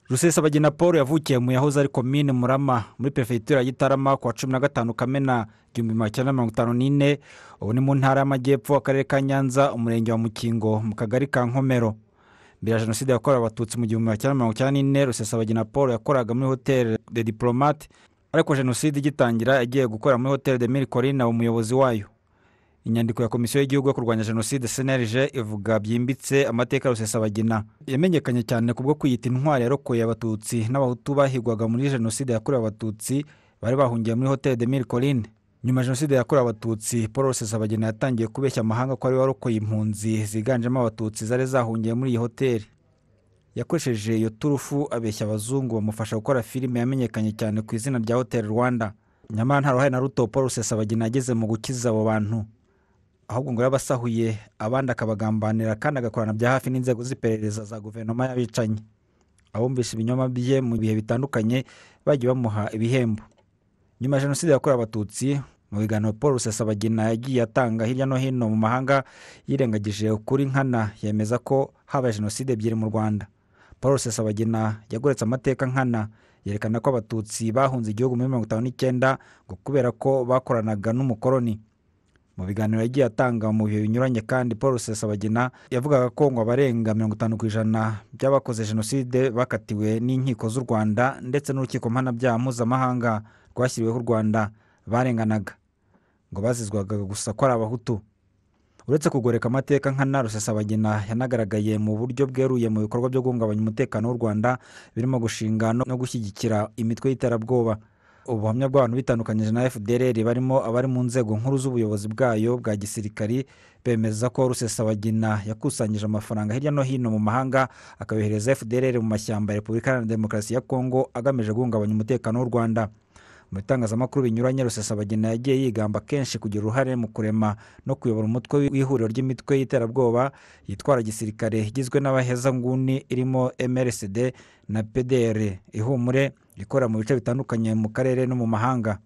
rusesabagina paul yavukiye mu yahoze ari komine murama muri perefegitura gitarama ku wa cumi na gatanu kamena igihumbi magana cyenda mirongo itanu n'ine ubu ni mu ntara y'amajyepfo akarere ka nyanza umurenge wa mukingo mu kagari ka nkomero mbere ya jenoside yakorewe abatutsi mu gihumbi magana cyenda mirongo icyenda n'ine rusesabagina paul yakoraga muri hoteli de diporomate ariko jenoside igitangira yagiye gukora muri hoteli de miri korina umuyobozi wayo inyandiko ya komisiyo y'igihugu yo kurwanya jenoside cnlg ivuga byimbitse amateka ya rusesabagina yamenyekanye cyane kubwo kwiyita intwari yarokoye abatutsi n'abahutu bahigwaga muri jenoside yakorewe abatutsi bari bahungiye muri hoteli de miri korine nyuma ya jenoside yakorewe abatutsi paul rusesabagina yatangiye kubeshya amahanga ko ari we warokoye impunzi ziganjemo abatutsi zari zahungiye muri iyi hoteli yakoresheje iyo turufu abeshya abazungu bamufasha gukora filime yamenyekanye cyane ku izina rya hoteli rwanda nyamara nta ruhare na ruto paul rusesabagina yagize mu gukiza abo bantu ahubwo ngo yabasahuye abandi akabagambanira kandi agakorana bya hafi n'inzego z'iperereza za guverinoma y'abicanyi abumvise ibinyoma bye mu bihe bitandukanye bagiye bamuha ibihembo nyuma ya jenoside yakorewe abatutsi mu biganiro paul rusesabagina yagiye atanga hirya no hino mu mahanga yirengagije ukuri nkana yemeza ko habaye jenoside ebyiri mu rwanda paul rusesabagina yagoretse amateka nkana yerekana ko abatutsi bahunze igihugu muri mirongo itanu n'icyenda ngo kubera ko bakoranaga n'umukoroni mu biganiro yagiye atanga mu bihe binyuranye kandi paul rusesabagina yavugaga ko ngo abarenga mirongo itanu ku ijana by'abakoze jenoside bakatiwe n'inkiko z'u rwanda ndetse n'urukiko mpanabyaha mpuzamahanga rwashyiriweho u rwanda barenganaga ngo bazizwaga gusa ko ari abahutu uretse kugoreka amateka nkana rusesabagina yanagaragaye mu buryo bweruye mu bikorwa byo guhungabanya umutekano w'u rwanda birimo gushinga no gushyigikira imitwe y'iterabwoba ubuhamya bw'abantu bitandukanyije na fdr barimo abari mu nzego nkuru z'ubuyobozi bwayo bwa gisirikari bemeza ko rusesabagina yakusanyije amafaranga hirya no hino mu mahanga akayohereza fdr mu mashyamba ya repubulika iharanira demokarasi ya kongo agamije guhungabanya umutekano w'u rwanda mu bitangazamakuru binyuranye rusesabagina yagiye yigamba kenshi kugira uruhare mu kurema no kuyobora umutwe w'ihuriro ry'imitwe y'iterabwoba yitwara gisirikare igizwe n'abahezanguni irimo mrsd na pdr ihumure ikora mu bice bitandukanye mu karere no mu mahanga